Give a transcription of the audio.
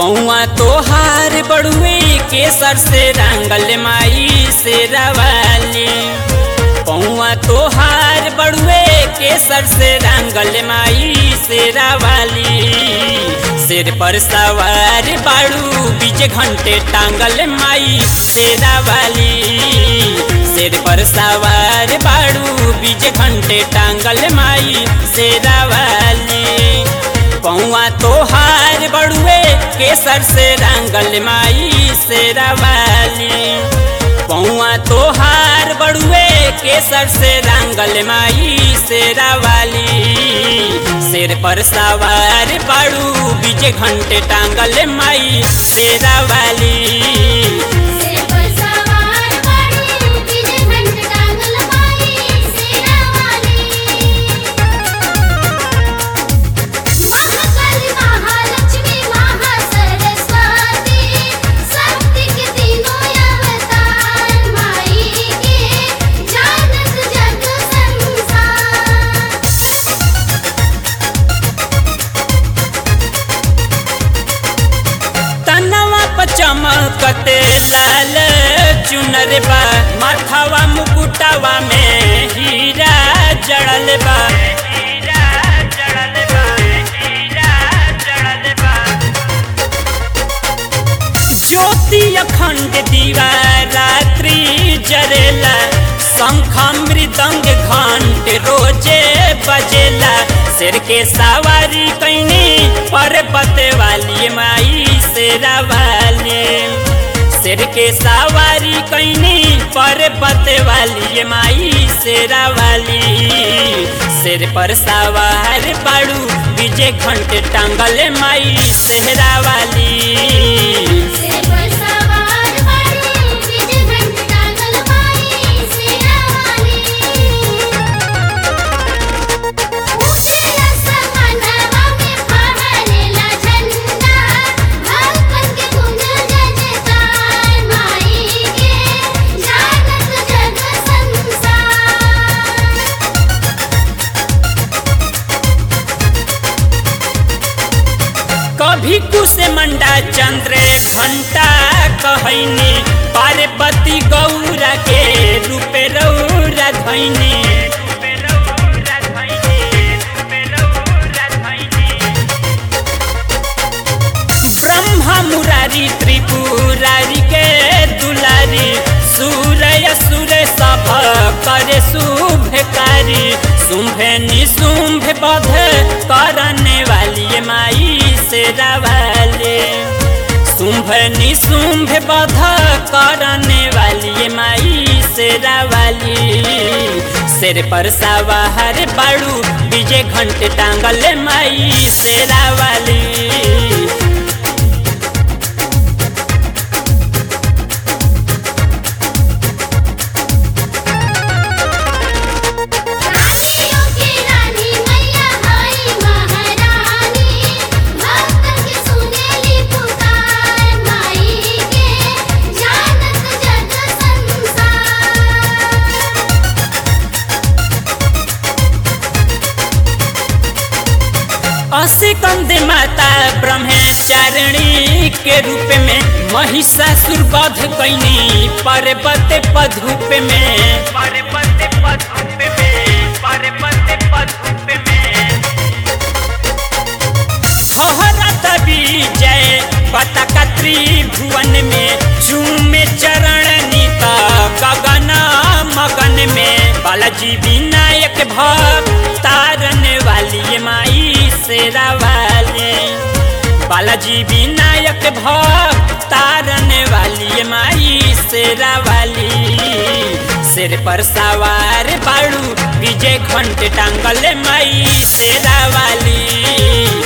पौआ तोहार बड़ुए केसर से रंगल माई से रवाली पौआ तोहार बड़ुए केसर से रंगल माई से रवाली सिर पर सवार बाड़ू बीच घंटे टांगल माई से रवाली सिर पर सवार बाड़ू बीच घंटे टांगल माई से रवाली पौआ तोहार बड़ुए केसर से रंगल माई से रवाली पौआ तोहार बड़ुए केसर से रंगल माई से रवाली सिर पर सवार बाड़ू बीजे घंटे टांगल माई से रवाली सिर पर सवार बाड़ू बीजे घंटे टांगल माई सेरा वाली महाकाली महालक्ष्मी महासरस्वती शक्ति के तीनों अवतार माई के जानत जग संसार तनवा पर चमकते लाल चुनर बा माथावा मुकुटावा में हीरा जड़ल बा हीरा जड़ल बा हीरा जड़ल बा ज्योति अखंड दीवा रात्रि जरेला शंख मृदंग घंट रोजे बजेला सिर के सवारी कैनी पर्वत वाली माई शेरा वाली सिर के सवारी कैनी पर्वत वाली माई शेरा वाली सिर पर सवार बाड़ू विजय घंट टांगल माई सेहरा वाली सिर पर सवार बाड़ू बीजे घंटे टांगल माई सेरा वाली ऊंचे आसमानवा में फहरेला झंडा भगवन के गुंज जयकार माई के जानत जग संसार कभी कुश मंडा चंद्र घंटा कहनी पार्वती गौरा के रूप रौरा धैनी ब्रह्मा मुरारी त्रिपुरारी के दुलारी सूर्य सूर्य सब करे शुभकारी शुंभ निशुंभ बध करने वाली ये माई से रवाले शुंभ निशुंभ बध करने वाली ये माई से रवाली सिर पर सवार बाड़ू विजय घंटे टांगल माई से रवाली रानियों की रानी मैया हाय महारानी भक्तन के सुनेली पुकार माई के जानत जग संसार असिकंद माता ब्रह्मचारिणी के रूप में महिषासुर वध कैनी पर्वत पधूप में पर्वत पधूप में पर्वत पधूप में हरत विजय पताका त्रिभुवन में झूमे चरण नीता गगन मगन में बालाजी विनायक भक्त तारन वाली ये माई शेरा वाली बालाजी विनायक भक्त तारन वाली ये माई शेरा वाली सिर पर सवार बाड़ू विजय घंटे टांगल माई शेरा वाली